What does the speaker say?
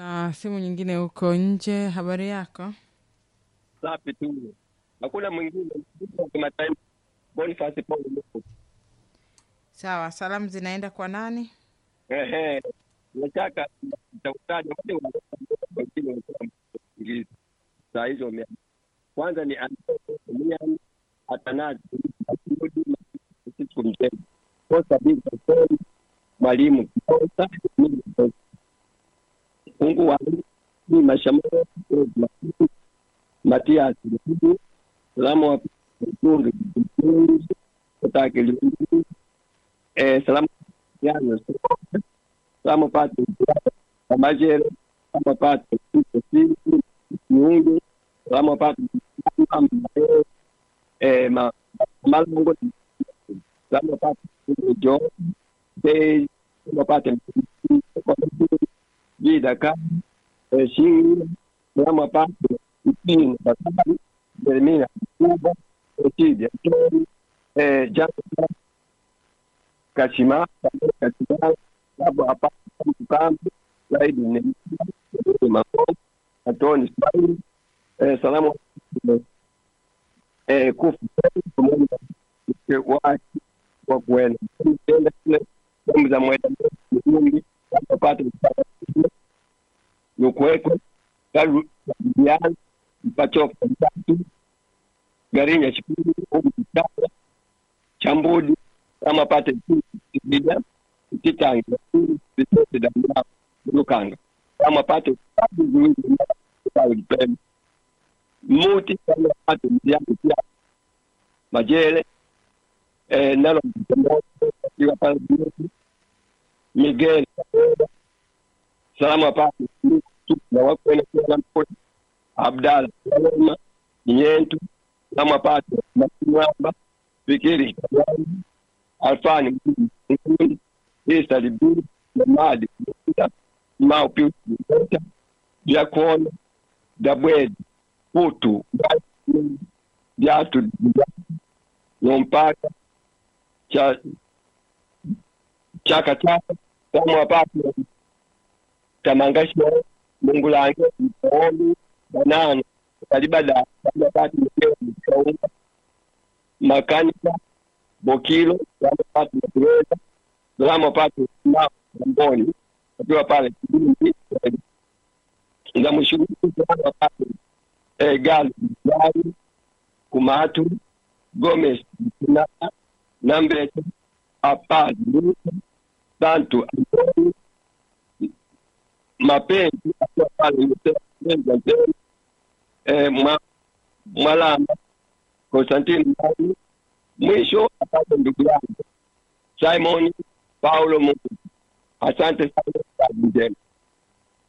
na simu nyingine huko nje. Habari yako? safi tu, hakuna mwingine wa kimataifa. Boniface Paul Luku. Sawa, salamu zinaenda kwa nani? Ehe, nataka nitautaja wote wengine walikuwa Ingereza saa hizo wame kwanza ni Mian Atanazi Francisco Mtego Kosa Big Pastori Mwalimu Kosa Mungu wa ni mashamao Matias Lukudu salamu wa Mtungi Mtungi Kotake Liungu eh salamu yana salamu pate Kamajere salamu pate Sisi Kiungu salamu pate eh ma malango salamu pate Jo Bei salamu pate Vida Kama eh Shingi salamu pate Ipini Bakari Jeremia Kuba Etidi Tori eh Jana Kashima Kashima Sabu hapa Kambi Saidi ni Makon Antoni Saidi eh salamu eh kufu pamoja na wake wa kuenda kwenda kule sehemu za mwenda mjumbi kupata nukuweko garu bibiana mpachoka mtatu garinya chipili umu kitaba chambudi kama pate bila titangi vitote damu lukanga kama pate sabu ziwili sabu pembe muti kama pate mziangu pia majele eh, nalo mtemoto kiwa pale bioti Miguel salamu apate na wakwenda kwa mpoti Abdala Salama Nyentu salamu apate Masimwamba Fikiri Kabani Alfani Mkundi Isa Libu Mamadi Kuta Mau Pius Kuta Diakona Dabwedi Putu Diatu Nompaka cha chaka chaka kama wapapo tamangasho mungulange mpooni banana kalibada kalibati mkeo mkaunga makanika bokilo kama pati matuweza kama pati na mboni akiwa pale kibindi nga mshukuru kama pati eh gali gali kumatu Gomez na Nambete Apadi Santu Antoni Mapenzi akiwa pale Mtenza eh, mwa, Mwalamba Konstantini Mali mwisho apate ndugu yangu Simon Paulo Mungu. Asante sana, kazi njema.